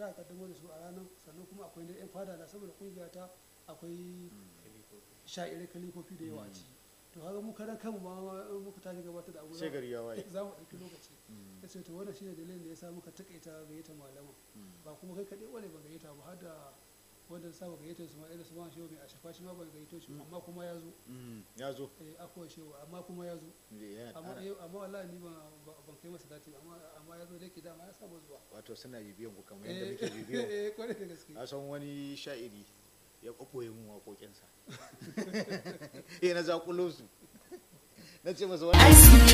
za a kaddamar da su a ranar sannan kuma akwai na yan fada na saboda kungiya ta akwai sha'irai kalifofi da yawa a ciki to haka mu karan kanmu ma in muka tashi gabatar da abu sai gari ya waye za mu ɗauki lokaci ya ce to wannan shine dalilin da ya sa muka takaita gayyata malaman ba kuma kai kaɗai wane ba gayyata ba har da wanda saba gayyatar su ma irin su ma shehu mai a shafa shi ma ban gayyato shi amma kuma ya zo Mm, ya zo eh akwai shehu amma kuma ya zo Yana- amma ana- eh, amma wallahi ni ba- ba- ban kai masa dati ba, amma amma ya zo da yake dama ya saba zuwa wato suna bibiyan ku kamar yadda eh muke bibiyan eh kwarai da gaske a san wani sha'iri ya ɓaɓɓoye mun waƙoƙinsa eh na zaƙulo su na ce masa wani